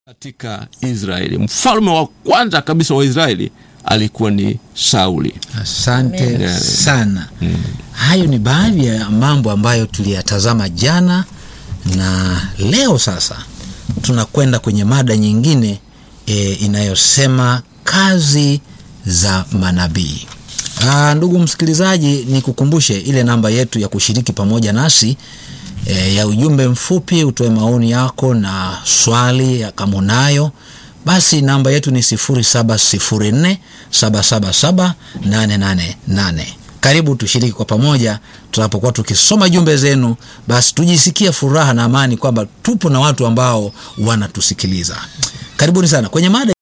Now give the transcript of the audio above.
katika Israeli. Mfalme wa kwanza kabisa wa Israeli alikuwa ni Sauli. Asante Amen. sana. Hayo ni baadhi ya mambo ambayo tuliyatazama jana na leo. Sasa tunakwenda kwenye mada nyingine e, inayosema kazi za manabii. Aa, ndugu msikilizaji, nikukumbushe ile namba yetu ya kushiriki pamoja nasi e, ya ujumbe mfupi, utoe maoni yako na swali ya kama unayo basi namba yetu ni 0704 777 888. Karibu tushiriki kwa pamoja tunapokuwa tukisoma jumbe zenu, basi tujisikie furaha na amani kwamba tupo na watu ambao wanatusikiliza. Karibuni sana kwenye mada